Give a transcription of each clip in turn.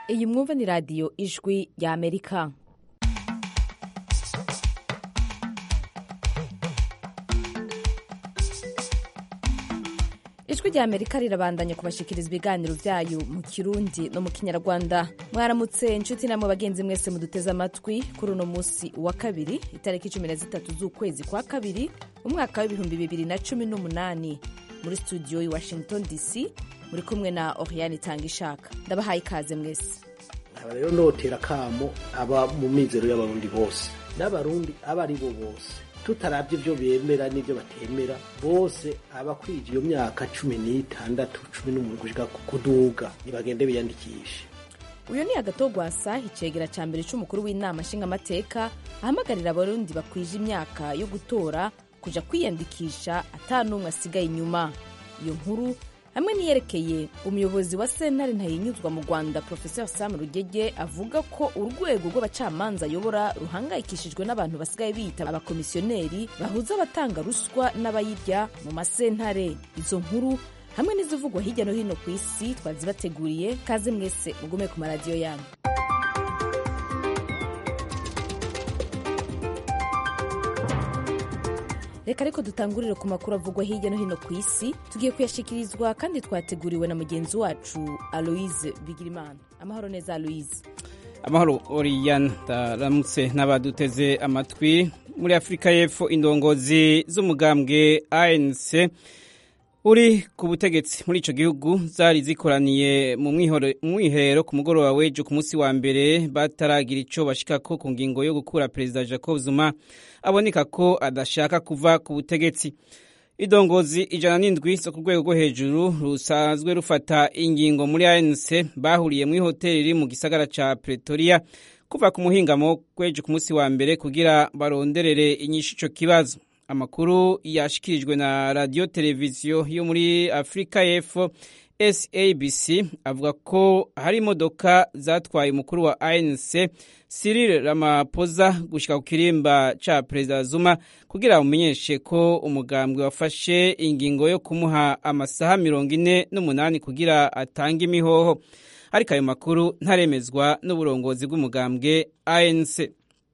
iyi mwumva ni radiyo ijwi ya amerika ijwi rya amerika rirabandanya kubashikiriza ibiganiro byayo mu kirundi no mu kinyarwanda mwaramutse inshuti namwe bagenzi mwese muduteze amatwi kuri uno munsi wa kabiri itariki cumi na zitatu z'ukwezi kwa kabiri umwaka w'ibihumbi bibiri na cumi n'umunani muri studio i washington dc muri kumwe na oriane itanga ishaka ndabahaye ikaze mwese aba rero notera kamo aba mu mizero y'abarundi bose n'abarundi abo ari bo bose tutarabye ibyo bemera n'ibyo batemera bose abakwije iyo myaka cumi n'itandatu cumi n'umunani gushika kuduga nibagende biyandikishe uyu ni agatogwasa icegera ca mbere c'umukuru w'inama nshingamateka ahamagarira abarundi bakwije imyaka yo gutora kuja kwiyandikisha ata n'umwe asigaye inyuma iyo nkuru hamwe niyerekeye umuyobozi wa sentare ntayinyuzwa mu rwanda professeur sam rugege avuga ko urwego rw'abacamanza ayobora ruhangayikishijwe n'abantu basigaye biyita abakomisiyoneri bahuza abatanga ruswa n'abayirya mu masentare izo nkuru hamwe n'izivugwa hirya no hino ku isi twazibateguriye kaze mwese mugume ku maradiyo yanyu reka ariko dutangurire ku makuru avugwa hirya no hino ku isi tugiye kuyashikirizwa kandi twateguriwe na mugenzi wacu aloise bigirimana amahoro neza aloise amahoro oriyan ndaramutse n'abaduteze amatwi muri afurika y'epfo indongozi z'umugambwe anc uri ku butegetsi muri ico gihugu zari zikoraniye mu mwiherero ku mugoroba w'ejo ku munsi wa mbere bataragira ico bashikako ku ngingo yo gukura perezida jacob zuma aboneka ko adashaka kuva ku butegetsi idongozi ijana n'indwi zo ku rwego rwo hejuru rusanzwe rufata ingingo muri anc bahuriye muri hoteli iri mu gisagara ca pretoria kuva ku muhingamo w'ejo ku munsi wa mbere kugira baronderere inyishu ico kibazo amakuru yashikirijwe na radiyo televiziyo yo muri afurika y'epfo sabc avuga ko hari imodoka zatwaye umukuru wa anc cyril ramaphosa gushyika ku kirimba ca perezida zuma kugira bamenyeshe ko umugambwe wafashe ingingo yo kumuha amasaha mirongo ine n'umunani kugira atange imihoho ariko ayo makuru ntaremezwa n'uburongozi bw'umugambwe anc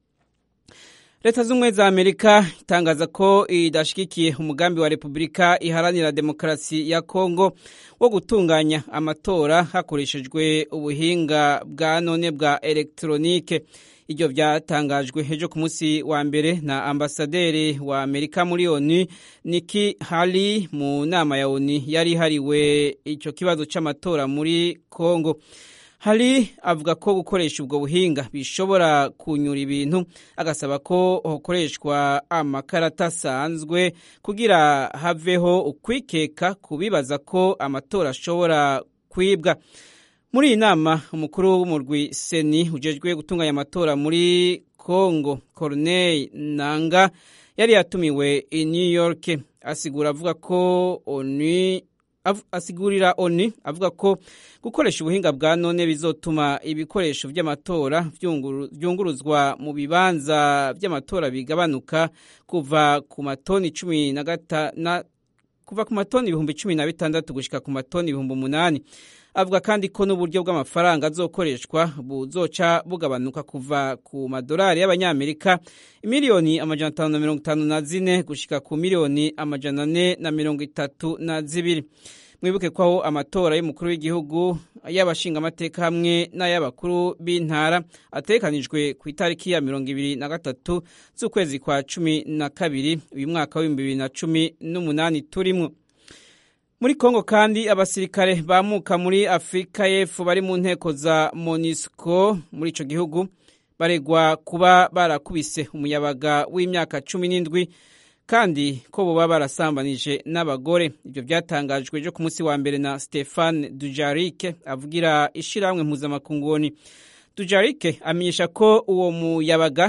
leta z'ubumwe za amerika itangaza ko idashyigikiye umugambi wa repubulika iharanira demokarasi ya kongo wo gutunganya amatora hakoreshejwe ubuhinga bwa none bwa elegitoronike ibyo byatangajwe ejo ku munsi wa mbere na ambasaderi wa amerika muri onu niki hari mu nama ya onu yari ihariwe icyo kibazo cy'amatora muri kongo hari avuga ko gukoresha ubwo buhinga bishobora kunyura ibintu agasaba ko hakoreshwa amakarata asanzwe kugira haveho ukwikeka kubibaza ko amatora ashobora kwibwa muri iyi nama umukuru w'umurwi seni ujejwe gutunganya amatora muri congo corneille nanga yari yatumiwe i new york asigura avuga ko onu asigurira oni avuga ko gukoresha ubuhinga bwa none bizotuma ibikoresho by'amatora byunguruzwa mu bibanza by'amatora bigabanuka kuva ku matoni cumi na gatana kuva ku matoni ibihumbi cumi na bitandatu gushyika ku matoni ibihumbi umunani avuga kandi ko n'uburyo bw'amafaranga azokoreshwa buzoca bugabanuka kuva ku madolari y'abanyamerika miliyoni amajana atanu na mirongo itanu na zine gushyika ku miliyoni amajana ane na mirongo itatu na zibiri mwibuke ko aho amatora y'umukuru w'igihugu y'abashingamateka hamwe n'ay'abakuru b'intara atekanijwe ku itariki ya mirongo ibiri na gatatu z'ukwezi kwa cumi na kabiri uyu mwaka w'ibihumbi bibiri na cumi n'umunani turimwo muri kongo kandi abasirikare bamuka muri afurika y'epfo bari mu nteko za monisco muri ico gihugu baregwa kuba barakubise umuyabaga w'imyaka cumi n'indwi kandi ko boba barasambanije n'abagore ibyo byatangajwe ejo ku munsi wa mbere na stefan dujarike avugira ishirahamwe mpuzamakunguni dujarike amenyesha ko uwo muyabaga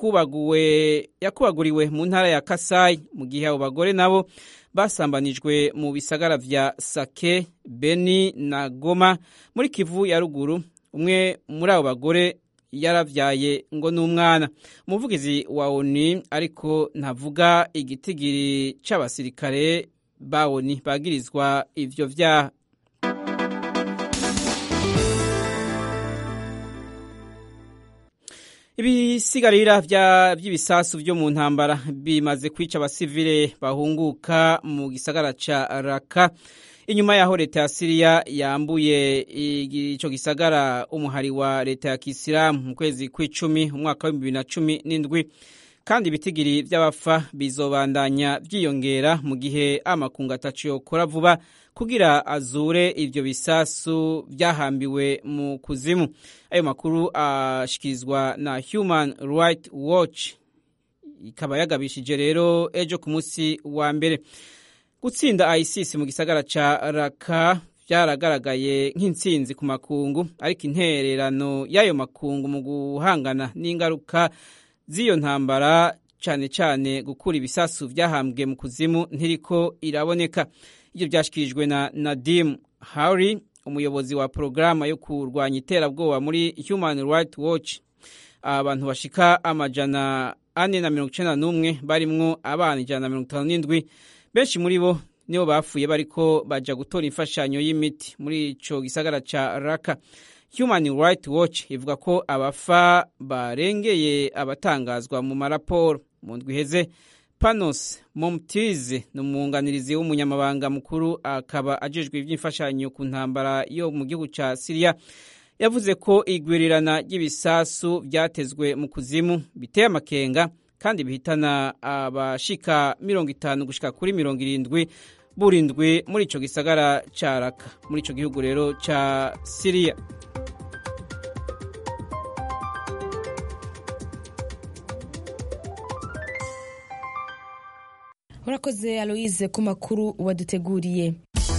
yakubaguriwe mu ntara ya kasayi mu gihe abo bagore nabo basambanijwe mu bisagara vya sake beni na goma muri kivu ya ruguru umwe muri abo bagore yaravyaye ngo n'umwana umuvugizi wa oni ariko ntavuga igitigiri c'abasirikare ba oni bagirizwa ivyo vyaha ibisigarira by'ibisasu byo mu ntambara bimaze kwica abasivile bahunguka mu gisagara ca raka inyuma yaho leta ya siriya yambuye ico gisagara umuhari wa leta ya kisilamu mu kwezi kw'icumi umwaka wa bibiri na cumi n'indwi kandi ibitigiri by'abafa bizobandanya byiyongera mu gihe amakungu atacu yokora vuba kugira azure ivyo bisasu byahambiwe mu kuzimu ayo makuru ashikirizwa na human right watch ikaba yagabishije rero ejo ku munsi wa mbere gutsinda isis mu gisagara ca raka byaragaragaye nk'intsinzi ku makungu ariko intererano y'ayo makungu mu guhangana n'ingaruka z'iyo ntambara cyane cyane gukura ibisasu byahambwe mu kuzimu ntiriko iraboneka ibyo byashyikirijwe na nadim hari umuyobozi wa porogaramu yo kurwanya iterabwoba muri human right watch abantu bashika amajana ane na mirongo icyenda n'umwe barimwo abana ijana na mirongo itanu n'indwi benshi muri bo nibo bapfuye bariko baja gutora imfashanyo y'imiti muri ico gisagara ca raka human right watch ivuga ko abafa barengeye abatangazwa mu maraporo mu ndwi iheze panos momtize ni umwunganirizi w'umunyamabanga mukuru akaba ajejwe iby'imfashanyo ku ntambara yo mu gihugu ca siriya yavuze ko igwirirana ry'ibisasu byatezwe mu kuzimu biteye amakenga kandi bihitana abashika mirongo itanu gushika kuri mirongo irindwi burindwi muri ico gisagara ca raka muri ico gihugu rero ca siriya urakoze aloise ku makuru waduteguriye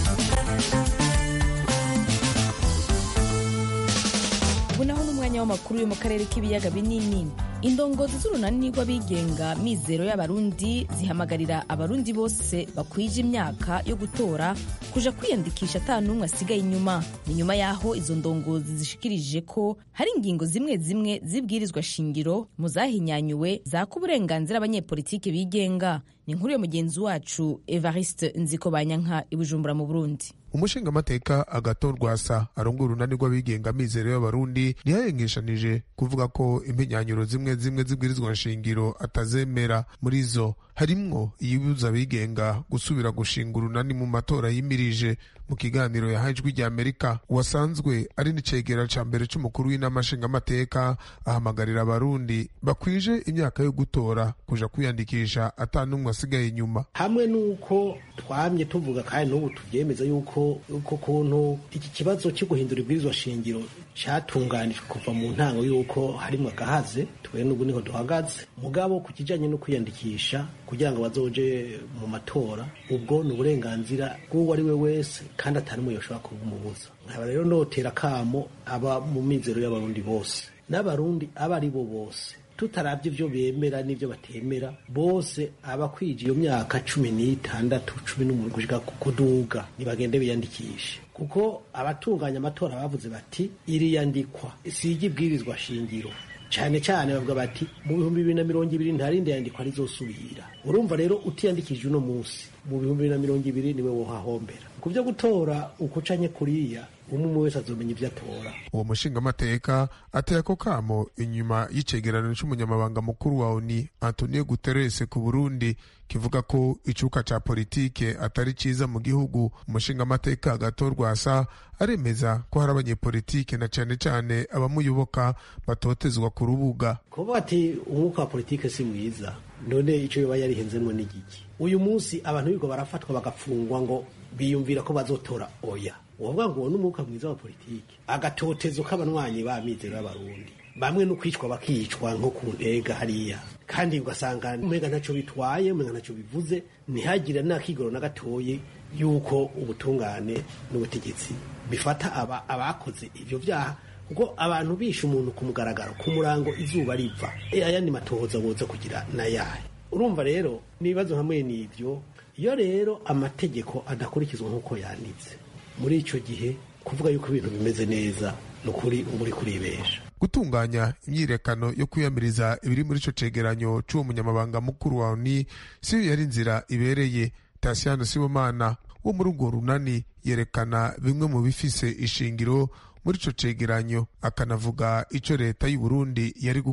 ubu naho n'umwanya w'amakuru yo mu karere k'ibiyaga binini indongozi z'urunani rw'abigenga mizero y'abarundi zihamagarira abarundi bose bakwije imyaka yo gutora kuja kwiyandikisha ata n'umwe asigaye inyuma ni nyuma y'aho izo ndongozi zishikirije ko hari ingingo zimwe zimwe zibwirizwa shingiro mu zahinyanyuwe zaka uburenganzira abanyepolitike bigenga ni inkuru yo mugenzi wacu evariste nziko banyanka i bujumbura mu burundi umushingamateka agaton rwasa arongora urunani rw'abigenga mizero y'abarundi ntiyayengeshanije kuvuga ko impenyanyuro zimwe zimwe zibwirizwa nshingiro atazemera muri zo harimwo iyibuza abigenga gusubira gushinga urunani mu matora yimirije mu kiganiro yahaye ijwi rya amerika uwasanzwe ari n'icegera ca mbere c'umukuru w'inama nshingamateka ahamagarira abarundi bakwije imyaka yo gutora kuja kwiyandikisha ata n'umwe asigaye inyuma hamwe n'uko twamye tuvuga kandi n'ubu tuvyemeza yuko uko kuntu iki kibazo cyo guhindura ibwirizwa shingiro catunganijwe kuva mu ntango yuko harimwo agahaze twe n'ubu niho duhagaze mugabo ku kijanye no kwiyandikisha kugira ngo bazoje mu matora ubwo ni uburenganzira bw'uwo ari we wese kandi atari umwe yoshobora kubumubuza nkaba rero notera kamo aba mu mizero y'abarundi bose n'abarundi abo ari bo bose tutarabye ibyo bemera n'ibyo batemera bose abakwije iyo myaka cumi n'itandatu cumi n'umuntu gushika kuduga nibagende biyandikishe kuko abatunganya amatora bavuze bati iriyandikwa sijya ibwirizwa shingiro cyane cyane bavuga bati mu bihumbi bibiri na mirongo ibiri nta rindi yandikwa rizosubira urumva rero utiyandikije uno munsi mu bihumbi bibiri na mirongo ibiri niwe wohahombera ku byo gutora ukucanye kuriya umwe umwe wese azomenya ibyo atora uwo mushingamateka ateye ako kamo inyuma y'icegeranyo c'umunyamabanga mukuru wa oni antonio guterres ku burundi kivuga ko icuka ca politike atari ciza mu gihugu umushingamateka agatorwa asa aremeza ko hari abanyepolitike na cane cane abamuyoboka batotezwa ku rubuga kuvuga ati umwuka wa politike si mwiza none ico yoba yarihenzemwo n'igiki uyu munsi abantu bigo barafatwa bagafungwa ngo biyumvira ko bazotora oya wovuga ngo uwo ni umwuka mwiza wa politike agatotezo k'abanywanyi ba mizero y'abarundi bamwe no kwicwa bakicwa nko ku ntega hariya kandi ugasanga umenga ntacyo bitwaye umenga ntacyo bivuze ntihagire n'akigoro na gatoye yuko ubutungane n'ubutegetsi bifata aba abakoze ivyo vyaha kuko abantu bishe umuntu ku mugaragaro ku murango izuba riva ayandi matohoza boza kugira nayahe urumva rero n'ibibazo hamwe n'ivyo iyo rero amategeko adakurikizwa nk'uko yanditse muri icyo gihe kuvuga yuko ibintu bimeze neza ni ukuri uba uri kuribesha gutunganya imyirekano yo kwiyamiriza ibiri muri ico cegeranyo c'uwo munyamabanga mukuru wa oni siyo yari inzira ibereye tasiyano sibomana wo muri urwo runani yerekana bimwe mu bifise ishingiro muri ico cegeranyo akanavuga ico leta y'u Burundi yari gukora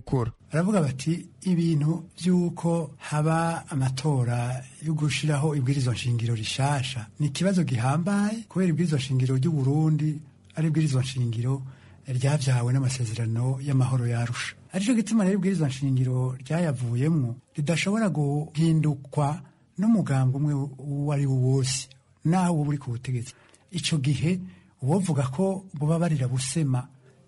baravuga bati ibintu by'uko haba amatora yo gushiraho ibwirizwa nshingiro rishasha ni ikibazo gihambaye kubera ibwirizwa nshingiro ry'u Burundi ari ibwirizwa nshingiro ryabyawe n'amasezerano y'amahoro yarusha aricyo gituma rero ibwirizwa nshingiro ryayavuyemwo ridashobora guhindukwa n'umugambi umwe uwo ari wo wose naho uba uri ku butegetsi icyo gihe uwovuga ko buba barira busema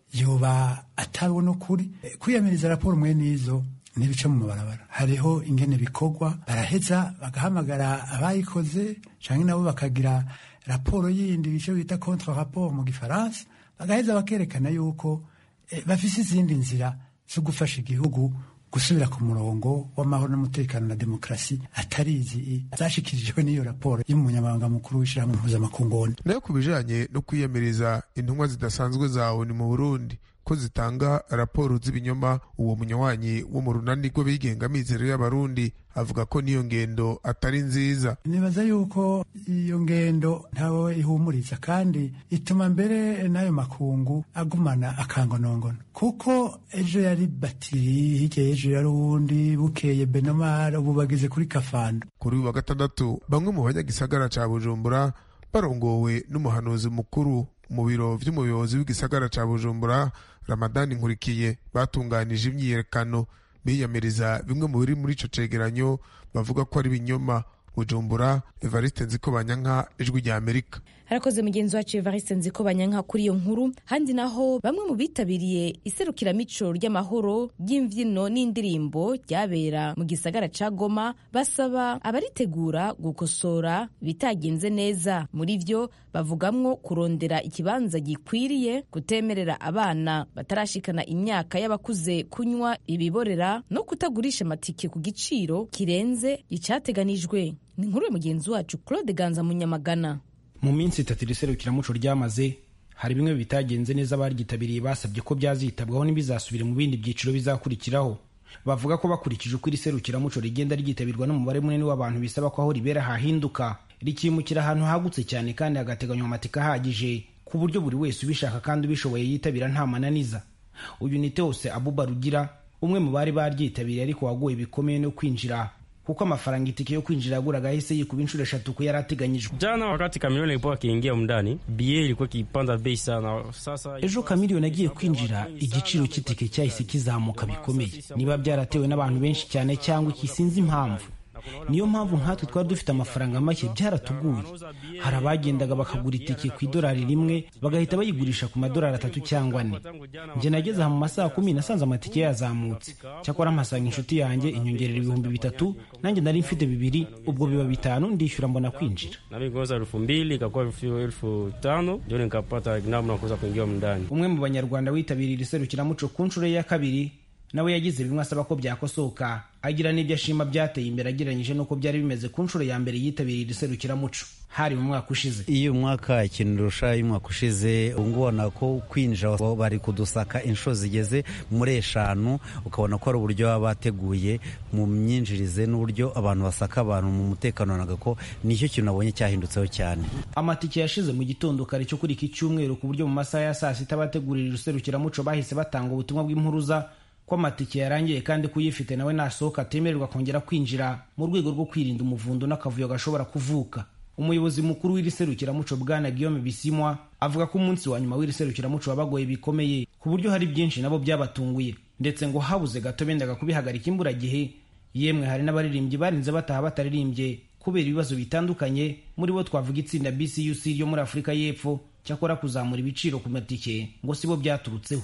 yoba atabona ukuri kwiyamiriza raporo mwe n'izo ntibice mu mabarabara hariho ingene bikorwa baraheza bagahamagara abayikoze cyangwa nabo bakagira raporo yindi icyo bita contre rapport mu gifaransa bagaheza bakerekana yuko bafise izindi nzira zo gufasha igihugu gusubira ku murongo w'amahoro n'umutekano na demokarasi atari izi zashikirijwe n'iyo raporo y'umunyamabanga mukuru w'ishyirahamwe mpuzamakungu nayo ku bijanye no kwiyamiriza intumwa zidasanzwe za oni mu burundi ko zitanga raporo z'ibinyoma uwo munywanyi wo mu runani rw'abigenga mizero y'abarundi avuga ko n'iyo ngendo atari nziza nibaza yuko iyo ngendo ntawe ihumuriza kandi ituma mbere n'ayo makungu agumana akangonongono kuko ejo yari batiri hirya y'ejo yari uwundi bukeye benomara ubu bageze kuri kafando kuri uyu wa gatandatu bamwe mu banyagisagara ca bujumbura barongowe n'umuhanuzi mukuru mu biro vy'umuyobozi w'igisagara ca bujumbura ramadani nkurikiye batunganije imyiyerekano biyamiriza bimwe mu biri muri ico cegeranyo bavuga ko ari ibinyoma bujumbura evariste nziko banyanka ijwi rya amerika harakoze mugenzi wacu evariste nziko banyanka kuri iyo nkuru handi naho bamwe mu bitabiriye iserukiramico ry'amahoro ry'imvyino n'indirimbo ryabera mu gisagara ca goma basaba abaritegura gukosora bitagenze neza muri vyo bavugamwo kurondera ikibanza gikwiriye kutemerera abana batarashikana imyaka y'abakuze kunywa ibiborera no kutagurisha amatike ku giciro kirenze icateganijwe ni inkuru ya mugenzi wacu claude ganza munyamagana mu minsi itatu iri serukiramuco ryamaze hari bimwe bitagenze neza abaryitabiriye basabye ko byazitabwaho n'ibizasubire mu bindi byiciro bizakurikiraho bavuga ko bakurikije uko iri serukiramuco rigenda ryitabirwa n'umubare munini w'abantu bisaba ko aho ribera hahinduka rikimukira ahantu hagutse cyane kandi hagateganywa amatika ahagije ku buryo buri wese ubishaka kandi ubishoboye yitabira nta mananiza uyu ni teose abuba rugira umwe mu bari baryitabiriye ariko waguye bikomeye no kwinjira kuko amafaranga itike yo kwinjira yaguraga ahise yikuba inshuro eshatu ku yari ateganyijwe jana wakati kamilioni ilipokuwa akiingia mndani bie ilikuwa ikipanda bei sana sasa ejo kamiliyoni agiye kwinjira igiciro cy'itike cyahise kizamuka bikomeye niba byaratewe n'abantu benshi cyane cyangwa iki sinzi impamvu niyo mpamvu nkatwe twari dufite amafaranga make byaratuguye hari abagendaga bakagura itike ku idolari rimwe bagahita bayigurisha ku madolari atatu cyangwa ane njye nageze aha mu masaha kumi nasanze amatike yazamutse cyakora mpasanga inshuti yanjye inyongerera ibihumbi bitatu nanjye nari mfite bibiri ubwo biba bitanu ndishyura mbona kwinjira nami nikoza elfu mbili ikakuwa elfu, elfu tano ndio nikapata namna kuweza kuingia mndani umwe mu banyarwanda witabiriye iri serukiramuco ku nshuro ye ya kabiri nawe yagize bimwe asaba ko byakosoka agira n'ibyo ashima byateye imbere agereranyije n'uko byari bimeze ku nshuro ya mbere yitabiriye iri serukiramuco hari mu mwaka ushize iyo umwaka ikintu irusha y'umwaka ushize ubu ubona ko kwinjira bari kudusaka inshuro zigeze muri eshanu ukabona ko ari uburyo baba bateguye mu myinjirize n'uburyo abantu basaka abantu mu mutekano naga ko nicyo kintu nabonye cyahindutseho cyane amatike yashize mu gitondo kare cyo kuri iki cyumweru ku buryo mu masaha ya saa sita abategurira iri serukiramuco bahise batanga ubutumwa bw'impuruza ko amatike yarangiye kandi ko uyifite nawe nasohoka atemererwa kongera kwinjira mu rwego rwo kwirinda umuvundo n'akavuyo gashobora kuvuka umuyobozi mukuru w'iri serukiramuco bwana guillaume bisimwa avuga ko umunsi wa nyuma w'iri serukiramuco wabagoye bikomeye ku buryo hari byinshi nabo byabatunguye ndetse ngo habuze gato bendaga kubihagarika imburagihe yemwe hari n'abaririmbyi barinze bataha bataririmbye kubera ibibazo bitandukanye muri bo twavuga itsinda bcuc ryo muri afurika y'epfo cyakora kuzamura ibiciro ku matike ngo sibo byaturutseho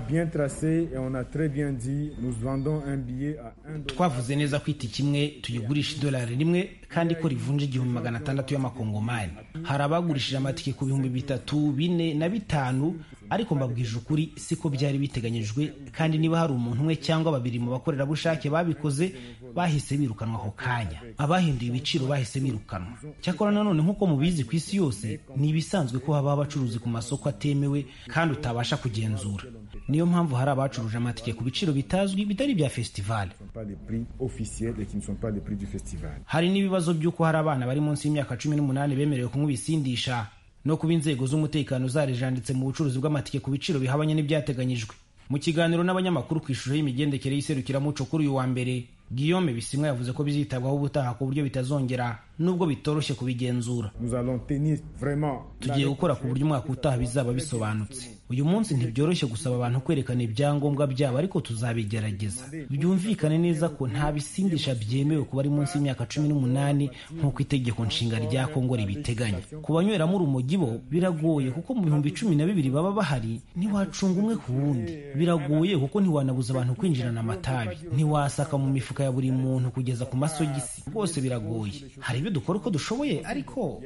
twavuze neza ko itike imwe tuyigurisha idolari rimwe kandi ko rivunja igihumbi magana atandatu y'amakongomani hari abagurishije amatike ku bihumbi bitatu bine na bitanu ariko mbabwije ukuri siko byari biteganyijwe kandi niba hari umuntu umwe cyangwa babiri mu bakorerabushake babikoze bahise birukanwa ako kanya abahinduye ibiciro bahise birukanwa cyakora nanone nk'uko mubizi ku isi yose ni ibisanzwe ko habaho abacuruzi ku masoko atemewe kandi utabasha kugenzura niyo mpamvu hari abacuruje amatike ku biciro bitazwi bitari ibya festivale hari n'ibibazo by'uko hari abana bari munsi y'imyaka cumi n'umunani bemerewe kunywa ibisindisha no kuba inzego z'umutekano zarijanditse mu bucuruzi bw'amatike ku biciro bihabanye n'ibyateganyijwe mu kiganiro n'abanyamakuru ku ishusho y'imigendekere y'iserukiramuco kuri uyu wa mbere guillaume bisimwa yavuze ko bizitabwaho ubutaha ku buryo bitazongera nubwo bitoroshye kubigenzura tugiye gukora ku buryo umwaka utaha bizaba bisobanutse uyu munsi ntibyoroshye gusaba abantu kwerekana ibyangombwa byabo ariko tuzabigerageza byumvikane neza ko nta bisindisha byemewe ku bari munsi y'imyaka cumi n'umunani nk'uko itegeko nshinga rya kongo ribiteganya ku banyweramo urumogi bo biragoye kuko mu bihumbi cumi na bibiri baba bahari ntiwacunga umwe ku wundi biragoye kuko ntiwanabuza abantu kwinjirana amatabi ntiwasaka mu mifuka ya buri muntu kugeza ku masogisi rwose biragoye hari ibyo dukora uko dushoboye ariko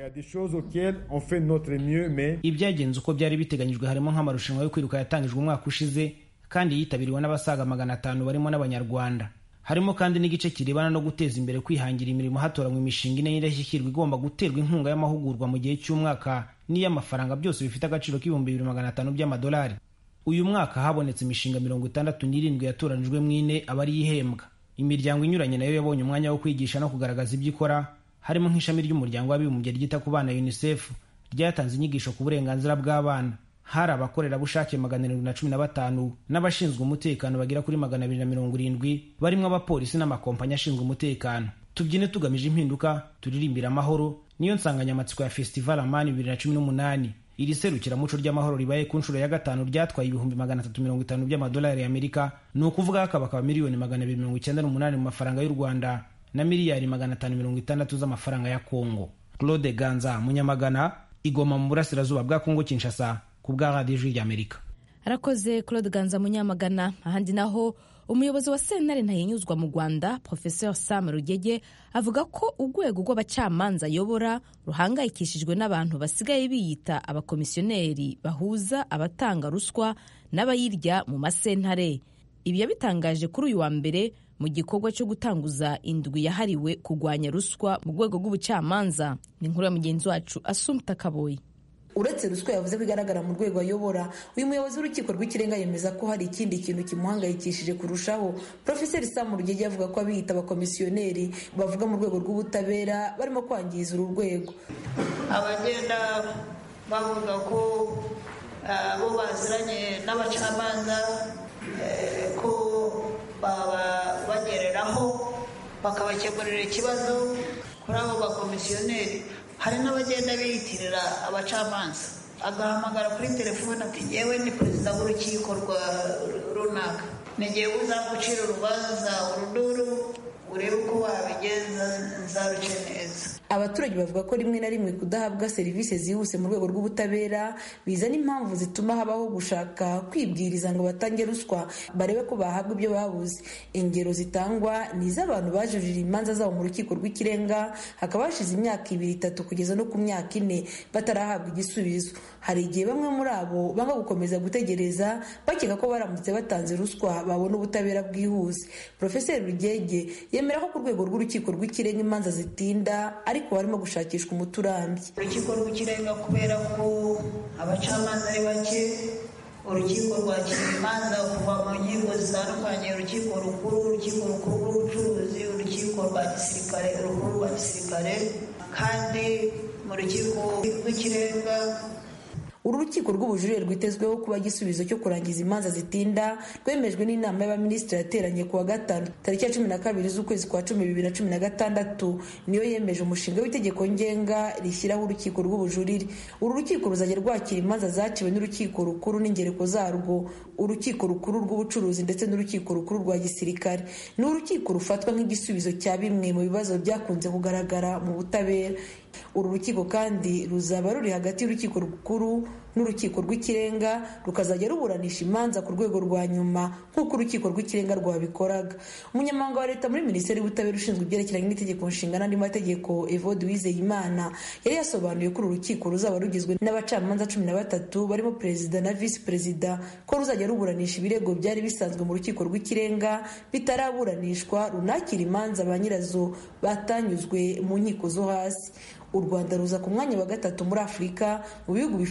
ibyagenze uko byari biteganyijwe harimo nk'amarushanwa yo kwiruka yatangijwe umwaka ushize kandi yitabiriwe n'abasaga magana atanu barimo n'abanyarwanda harimo kandi n'igice kirebana no guteza imbere kwihangira imirimo hatoranywa imishinga ine y'indashyikirwa igomba guterwa inkunga y'amahugurwa mu gihe cy'umwaka n'iy'amafaranga byose bifite agaciro k'ibihumbi bibiri magana atanu by'amadolari uyu mwaka habonetse imishinga mirongo itandatu n'irindwi yatoranijwe mu ine aba ari ihembwa imiryango inyuranye nayo yabonye umwanya wo kwigisha no kugaragaza ibyo ikora harimo nk'ishami ry'umuryango w'abibumbye ryita ku bana unicef ryatanze inyigisho ku burenganzira bw'abana hari abakorerabushake magana arindwi na cumi na batanu n'abashinzwe umutekano bagera kuri magana abiri na mirongo irindwi barimo abapolisi n'amakompanyi ashinzwe umutekano tubyine tugamije impinduka turirimbira amahoro niyo nsanganyamatsiko ya festival amani bibiri na cumi n'umunani iri serukiramuco ry'amahoro ribaye ku nshuro ya gatanu ryatwaye ibihumbi magana atatu mirongo itanu by'amadolari y'amerika ni ukuvuga hakaba miliyoni magana abiri mirongo icyenda n'umunani mu mafaranga y'u rwanda na miliyari magana atanu mirongo itandatu z'amafaranga ya kongo claude ganza munyamagana igoma mu burasirazuba bwa kongo kinshasa ku bwa radiyo ijwi ry'amerika arakoze claude ganza munyamagana ahandi naho umuyobozi wa sentare ntayinyuzwa mu rwanda professeur sam rugege avuga ko urwego rw'abacamanza ayobora ruhangayikishijwe n'abantu basigaye biyita abakomisiyoneri bahuza abatanga ruswa n'abayirya mu masentare ibi yabitangaje kuri uyu wa mbere mu gikorwa cyo gutanguza indwi yahariwe kurwanya ruswa mu rwego rw'ubucamanza ni inkuru ya mugenzi wacu asumta kaboyi uretse ruswa yavuze ko igaragara mu rwego ayobora uyu muyobozi w'urukiko rw'ikirenga yemeza ko hari ikindi kintu kimuhangayikishije kurushaho profeseri samu rugege avuga ko abiyita abakomisiyoneri bavuga mu rwego rw'ubutabera barimo kwangiza uru rwego abagenda bavuga ko bo baziranye n'abacamanza ko baba bagereraho bakabakemurira ikibazo kuri abo bakomisiyoneri hari n'abagenda biyitirira abacamanza agahamagara kuri telefone ati yewe ni perezida w'urukiko rwa runaka n'igihe uzagucira urubanza uruduru urebe uko wabigenza nzaruce neza abaturage bavuga ko rimwe na rimwe kudahabwa serivisi zihuse mu rwego rw'ubutabera bizana impamvu zituma habaho gushaka kwibwiriza ngo batange ruswa barebe ko bahabwa ibyo babuze ingero zitangwa ni iz'abantu bajurira imanza zabo mu rukiko rw'ikirenga hakaba hashize imyaka ibiri itatu kugeza no ku myaka ine batarahabwa igisubizo hari igihe bamwe muri abo banga gukomeza gutegereza bakeka ko baramutse batanze ruswa babona ubutabera bwihuse profeseri rugege yemera ko ku rwego rw'urukiko rw'ikirenga imanza zitinda ariko barimo gushakishwa umuti urambye urukiko rw'ikirenga kubera ko abacamanza ari bake urukiko rwakira imanza kuva mu nkiko zitandukanye urukiko rukuru urukiko rukuru rw'ubucuruzi urukiko rwa gisirikare rukuru rwa gisirikare kandi mu rukiko rw'ikirenga uru rukiko rw'ubujurire rwitezweho kuba igisubizo cyo kurangiza imanza zitinda rwemejwe n'inama y'abaminisitiri yateranye ku wa gatanu tariki ya cumi na kabiri z'ukwezi kwa cumi bibiri na cumi na gatandatu niyo yemeje umushinga w'itegeko ngenga rishyiraho urukiko rw'ubujurire uru rukiko ruzajya rwakira imanza zaciwe n'urukiko rukuru n'ingereko zarwo urukiko rukuru rw'ubucuruzi ndetse n'urukiko rukuru rwa gisirikare ni urukiko rufatwa nk'igisubizo cya bimwe mu bibazo byakunze kugaragara mu butabera uru rukiko kandi ruzaba ruri hagati y'urukiko rukuru n'urukiko rw'ikirenga rukazajya ruburanisha imanza ku rwego rwa nyuma nk'uko urukiko rw'ikirenga rwabikoraga umunyamabanga wa leta muri minisiteri y'ubutabera ushinzwe ibyerekeranye n'itegeko nshinga n'andi mategeko evode wizeyimana yari yasobanuye ko uru rukiko ruzaba rugizwe n'abacamanza cumi na batatu barimo perezida na visi perezida ko ruzajya ruburanisha ibirego byari bisanzwe mu rukiko rw'ikirenga bitaraburanishwa runakira imanza ba nyirazo batanyuzwe mu nkiko zo hasi u rwanda ruza ku mwanya wa gatatu muri afurika mu bihugu bifite ruswa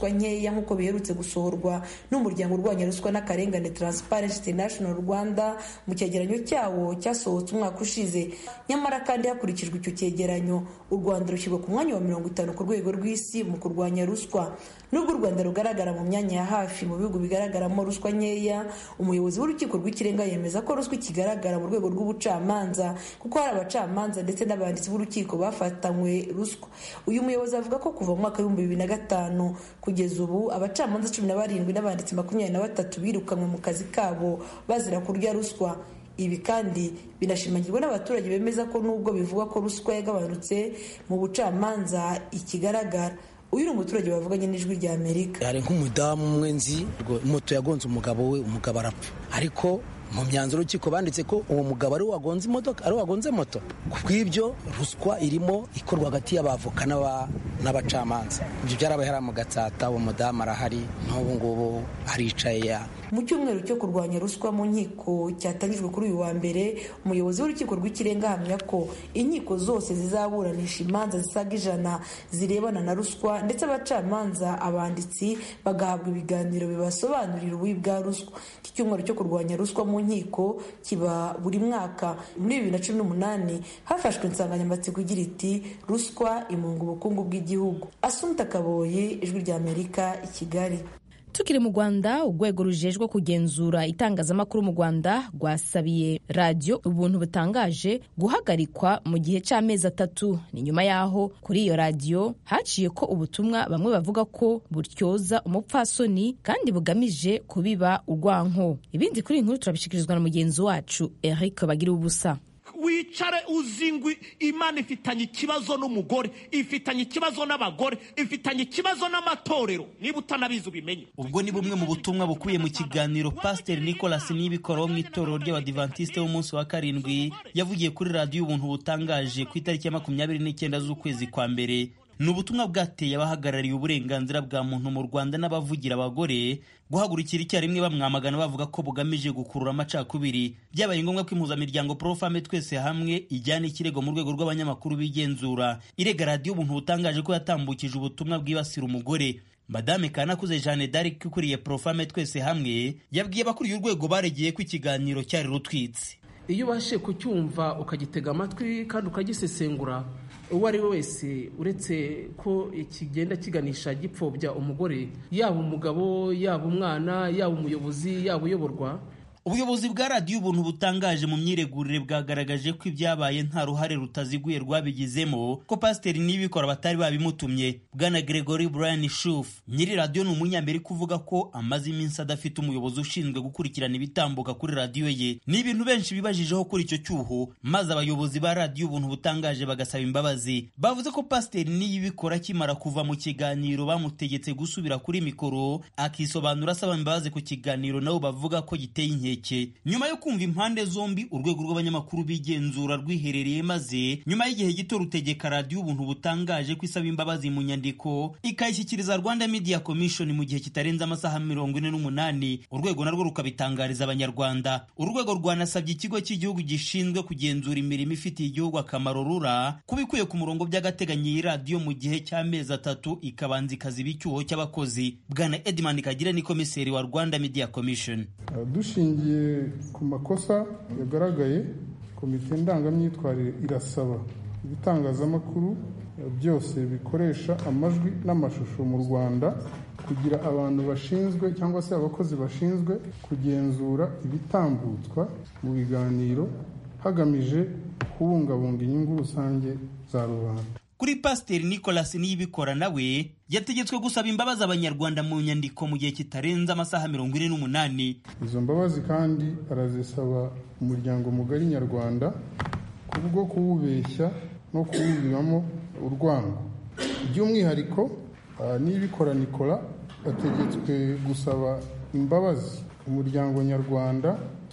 ruswa nkeya nk'uko biherutse gusohorwa n'umuryango urwanya ruswa n'akarengane transparency international rwanda mu cyegeranyo cyawo cyasohotse umwaka ushize nyamara kandi hakurikijwe icyo cyegeranyo u rwanda rushyirwa ku mwanya wa mirongo itanu ku rwego rw'isi mu kurwanya ruswa nubwo u rwanda rugaragara mu myanya ya hafi mu bihugu bigaragaramo ruswa nkeya umuyobozi w'urukiko rw'ikirenga yemeza ko ruswa ikigaragara mu rwego rw'ubucamanza kuko hari abacamanza ndetse n'abanditsi b'urukiko bafatanywe ruswa uyu muyobozi avuga ko kuva mu mwaka w'ibihumbi bibiri na gatanu kugeza ubu abacamanza cumi na barindwi n'abanditsi makumyabiri na batatu birukanwe mu kazi kabo bazira kurya ruswa ibi kandi binashimangirwa n'abaturage bemeza ko nubwo bivugwa ko ruswa yagabanutse mu bucamanza ikigaragara uyu ni umuturage bavuganye n'ijwi rya amerika hari nk'umudamu umwe nzi moto yagonze umugabo we umugabo arapfa ariko mu myanzuro y'urukiko banditse ko uwo mugabo ari wagonze imodoka ari wagonze moto ku bw'ibyo ruswa irimo ikorwa hagati y'abavoka n'abacamanza ibyo byarabaye hariya mu gatsata uwo mudamu arahari n'ubu ngubu aricaye mu cyumweru cyo kurwanya ruswa mu nkiko cyatangijwe kuri uyu wa mbere umuyobozi w'urukiko rw'ikirenga ahamya ko inkiko zose zizaburanisha imanza zisaga ijana zirebana na ruswa ndetse abacamanza abanditsi bagahabwa ibiganiro bibasobanurira ububi bwa ruswa iki cyumweru cyo kurwanya ruswa mu nkiko kiba buri mwaka muri bibiri na cumi n'umunani hafashwe insanganyamatsiko igira iti ruswa imunga ubukungu bw'igihugu asumta kaboye ijwi rya amerika i kigali tukiri mu rwanda urwego rujejwe kugenzura itangazamakuru mu rwanda rwasabiye radiyo ubuntu butangaje guhagarikwa mu gihe cy'amezi atatu ni nyuma y'aho kuri iyo radiyo haciye ko ubutumwa bamwe bavuga ko buryoza umupfasoni kandi bugamije kubiba urwanko ibindi kuri iyi nkuru turabishyikirizwa na mugenzi wacu eric bagira ubusa wicare uzingwi imana ifitanye ikibazo n'umugore ifitanye ikibazo n'abagore ifitanye ikibazo n'amatorero niba utanabizi ubimenye ubwo ni bumwe mu butumwa bukubiye mu kiganiro pasiteri nicolas nibikora wo mu itorero ry'abadivantisite w'umunsi wa karindwi yavugiye kuri radiyo ubuntu butangaje ku itariki ya makumyabiri n'icyenda z'ukwezi kwa mbere ni ubutumwa bwateye abahagarariye uburenganzira bwa muntu mu rwanda n'abavugira abagore guhagurukira icyarimwe bamwamagana bavuga ko bugamije gukurura amacakubiri byabaye ngombwa ko impuzamiryango porofame twese hamwe ijyana ikirego mu rwego rw'abanyamakuru bigenzura irega radiyo ubuntu butangaje ko yatambukije ubutumwa bwibasira umugore madame kanakuze jeanne d'arc ukuriye porofame twese hamwe yabwiye abakuriye urwego baregeye ko ikiganiro cyari rutwitse iyo ubashije kucyumva ukagitega amatwi kandi ukagisesengura uwo ari we wese uretse ko kigenda kiganisha gipfobya umugore yaba umugabo yaba umwana yaba umuyobozi yaba uyoborwa ubuyobozi bwa radiyo ubuntu butangaje mu myiregurire bwagaragaje ko ibyabaye nta ruhare rutaziguye rwabigizemo ko pasiteri n'ibikora batari babimutumye bwana gregory brian shuf nyiri radiyo ni umunyamerika uvuga ko amaze iminsi adafite umuyobozi ushinzwe gukurikirana ibitambuka kuri radiyo ye ni ibintu benshi bibajijeho kuri icyo cyuho maze abayobozi ba radiyo ubuntu butangaje bagasaba imbabazi bavuze ko pasiteri n'iyibikora akimara kuva mu kiganiro bamutegetse gusubira kuri mikoro akisobanura asaba imbabazi ku kiganiro nabo bavuga ko giteye inkeke nyuma yo kumva impande zombi urwego rw'abanyamakuru bigenzura rwiherereye maze nyuma y'igihe gito rutegeka radiyo ubuntu butangaje ko isaba imbabazi mu nyandiko ikayishyikiriza rwanda media commission mu gihe kitarenze amasaha mirongo ine n'umunani urwego narwo rukabitangariza abanyarwanda urwego rwanasabye ikigo cy'igihugu gishinzwe kugenzura imirimo ifitiye igihugu akamaro rura kuba ikwiye ku murongo by'agateganyo iyi radiyo mu gihe cy'amezi atatu ikabanza ikaziba icyuho cy'abakozi bwana edmund kagira ni komiseri wa rwanda media commission dushingiye ku makosa yagaragaye komite ndangamyitwarire irasaba ibitangazamakuru byose bikoresha amajwi n'amashusho mu rwanda kugira abantu bashinzwe cyangwa se abakozi bashinzwe kugenzura ibitambutswa mu biganiro hagamije kubungabunga inyungu rusange za rubanda kuri pasiteri nicolas niyibikora nawe yategetswe gusaba imbabazi abanyarwanda mu nyandiko mu gihe kitarenze amasaha mirongo ine n'umunani izo mbabazi kandi arazisaba umuryango mugari nyarwanda kubwo kuwubeshya no kuwubibamo urwango by'umwihariko niyibikora nikora ategetswe gusaba imbabazi umuryango nyarwanda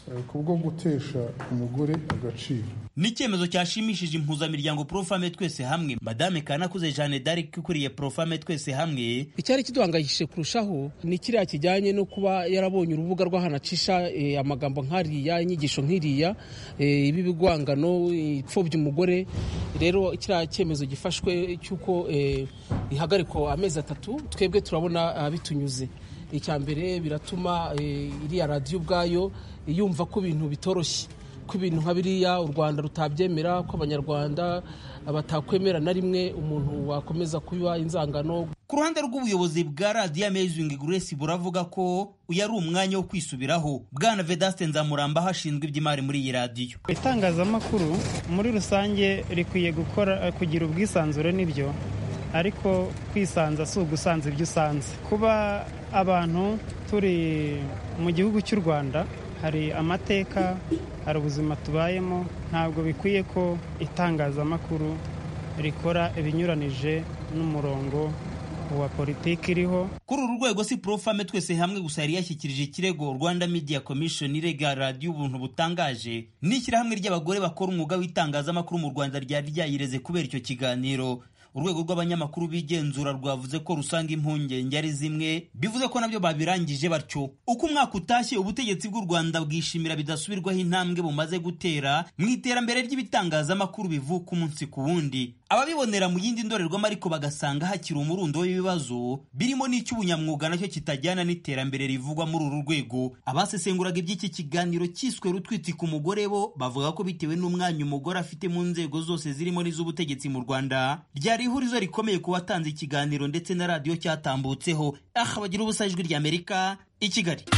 kubwo gutesha umugore agaciro ni icyemezo cyashimishije impuzamiryango profame twese hamwe madame kanakuze jeanne d'arc ukuriye profame twese hamwe icyari kiduhangayikishije kurushaho ni kiriya kijyanye no kuba yarabonye urubuga rw'ahantu acisha eh, amagambo nk'ariya inyigisho nk'iriya eh, ibibigwangano ipfobya umugore rero kiriya cyemezo gifashwe cy'uko eh, ihagarikwa amezi atatu twebwe turabona ah, bitunyuze icya mbere biratuma eh, iriya radiyo ubwayo yumva ko ibintu bitoroshye ko ibintu nka biriya u rwanda rutabyemera ko abanyarwanda batakwemera na rimwe umuntu wakomeza kuba inzangano ku ruhande rw'ubuyobozi bwa radiyo amazing grace buravuga ko uyu ari umwanya wo kwisubiraho bwana vedaste nzamuramba hashinzwe iby'imari muri iyi radiyo itangazamakuru muri rusange rikwiye gukora kugira ubwisanzure n'ibyo ariko kwisanza si ugusanza ibyo usanze kuba abantu turi mu gihugu cy'u rwanda hari amateka hari ubuzima tubayemo ntabwo bikwiye ko itangazamakuru rikora ibinyuranije n'umurongo wa politiki iriho kuri uru rwego si profame twese hamwe gusa yari yashyikirije ikirego rwanda media commission irega radiyo ubuntu butangaje n'ishyirahamwe ry'abagore bakora umwuga w'itangazamakuru mu rwanda ryari ryayireze kubera icyo kiganiro urwego rw'abanyamakuru bigenzura rwavuze ko rusanga impungenge ari zimwe bivuze ko nabyo babirangije batyo uko umwaka utashye ubutegetsi bw'u rwanda bwishimira bidasubirwaho intambwe bumaze gutera mu iterambere ry'ibitangazamakuru bivuka umunsi ku wundi ababibonera mu yindi ndorerwamo ariko bagasanga hakiri umurundo w'ibibazo birimo n'icy'ubunyamwuga nacyo kitajyana n'iterambere rivugwa muri uru rwego abasesenguraga iby'iki kiganiro cyiswe rutwiti ku mugore bo bavuga ko bitewe n'umwanya umugore afite mu nzego zose zirimo n'iz'ubutegetsi mu rwanda ryari ihurizo rikomeye ku batanze ikiganiro ndetse na radiyo cyatambutseho aha bagira ubusa ijwi ry'amerika i kigali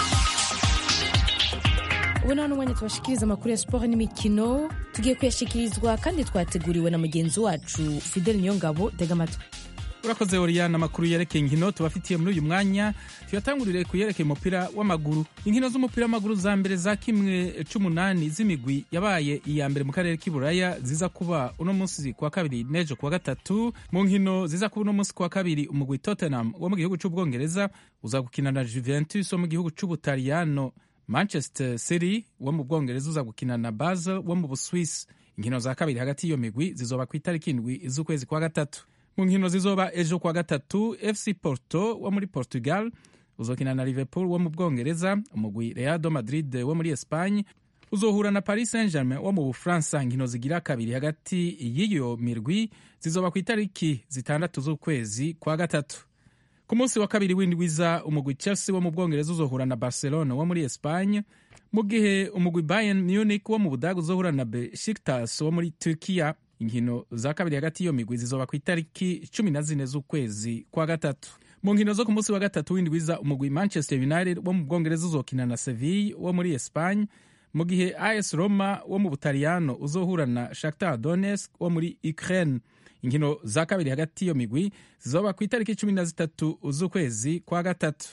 ubu nta n'umwanya tubashikiriza amakuru ya siporo n'imikino tugiye kuyashyikirizwa kandi twateguriwe na mugenzi wacu fidel niyongabo tega amatwi urakoze oriyana amakuru yerekeye inkino tubafitiye muri uyu mwanya tuyatangurire ku yerekeye umupira w'amaguru inkino z'umupira w'amaguru za mbere za kimwe c'umunani z'imigwi yabaye iya mbere mu karere k'iburaya ziza kuba uno munsi kuwa kabiri n'ejo kuwa gatatu mu nkino ziza kuba uno munsi kuwa kabiri umugwi tottenham wo mu gihugu c'ubwongereza uza gukina na juventus wo mu gihugu c'ubutaliyano manchester city wo mu bwongereza uza gukina na basel wo mu buswisi inkino za kabiri hagati y'iyo migwi zizoba ku itariki indwi z'ukwezi kwa gatatu mu nkino zizoba ejo kuwa gatatu fc porto wo muri portugal uzokina na liverpool wo mu bwongereza umugwi reado madrid wo muri espagne uzohura na paris saint germain wo mu bufaransa inkino zigira kabiri hagati y'iyo mirwi zizoba ku itariki zitandatu z'ukwezi kwa gatatu ku munsi wa kabiri w'indwiza umugwi chelsea wo mu bwongereza uzohura na barcelona wo muri espagne mu gihe umugwi bayern munich wo mu budaga uzohura na besiktas wo muri turkiya inkino za kabiri hagati y'iyo migwi zizoba ku itariki cumi na zine z'ukwezi kwa gatatu mu nkino zo ku munsi wa gatatu w'indwiza umugwi manchester united wo mu bwongereza uzokina na seville wo muri espagne mu gihe as roma wo mu butaliyano uzohura na shakhtar donetsk wo muri ukraine inkino za kabiri hagati y'iyo migwi zizoba ku itariki cumi na zitatu z'ukwezi kwa gatatu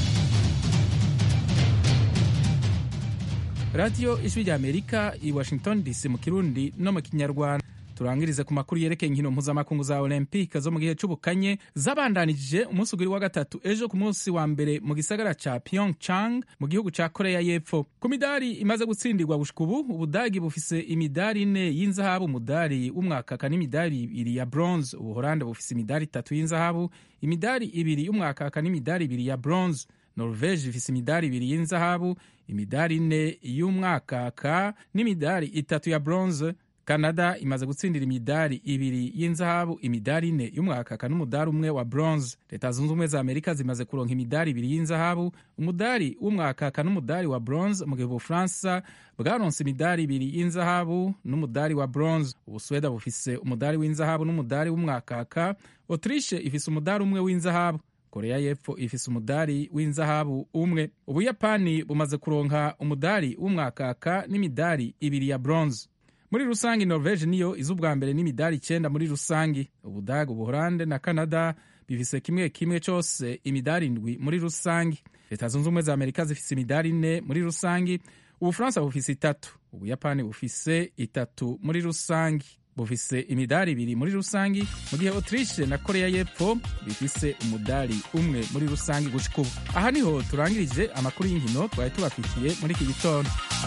radiyo ijwi rya amerika i washington dc mu kirundi no mu kinyarwanda turangirize ku makuru yerekeye inkino mpuzamakungu za olympique zo mu gihe c'ubukanye zabandanije umunsi ugiri wa gatatu ejo ku munsi wa mbere mu gisagara ca pyeongchang mu gihugu ca korea y'epfo ku midari imaze gutsindirwa gushika ubu ubudagi bufise imidari ine y'inzahabu umudari w'umwakaka n'imidari ibiri ya bronze ubuhorande bufise imidari itatu y'inzahabu imidari ibiri y'umwakaka n'imidari ibiri ya bronze norvege ifise imidari ibiri y'inzahabu imidari ine y'umwakaka n'imidari itatu ya bronze canada imaze gutsindira imidari ibiri y'inzahabu imidari ine y'umwakaka n'umudari umwe wa bronze leta zunze ubumwe za amerika zimaze kuronka imidari ibiri y'inzahabu umudari w'umwakaka n'umudari wa bronze mu gihe ubufaransa bwaronse imidari ibiri y'inzahabu n'umudari wa bronze ubusweda bufise umudari w'inzahabu n'umudari w'umwakaka autriche ifise umudari umwe w'inzahabu korea y'epfo ifise umudari w'inzahabu umwe ubuyapani bumaze kuronka umudari w'umwakaka n'imidari ibiri ya bronze muri rusange norvege niyo iza ubwa mbere n'imidari icyenda muri rusange ubudaga ubuhorande na canada bifise kimwe kimwe cyose imidari indwi muri rusange leta zunze ubumwe za amerika zifise imidari ine muri rusange ubufaransa bufise itatu ubuyapani bufise itatu muri rusange bufise imidari ibiri muri rusange mu gihe autriche na korea y'epfo bifise umudari umwe muri rusange gushika ubu aha niho turangirije amakuru y'inkino twari tubafitiye muri iki gitondo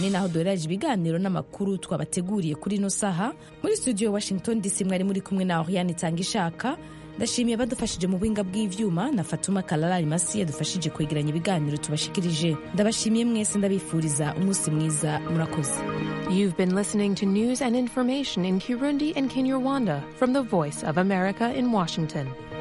ni naho duhereje ibiganiro n'amakuru twabateguriye kuri ino saha muri studio washington dc mwari muri kumwe na oriane itanga ishaka ndashimiye badufashije mu buhinga bw'ivyuma na fatuma kalalari masi yadufashije kwegeranya ibiganiro tubashikirije ndabashimiye mwese ndabifuriza umunsi mwiza murakoze You've been listening to news and information in Kirundi and Kinyarwanda from the Voice of America in Washington.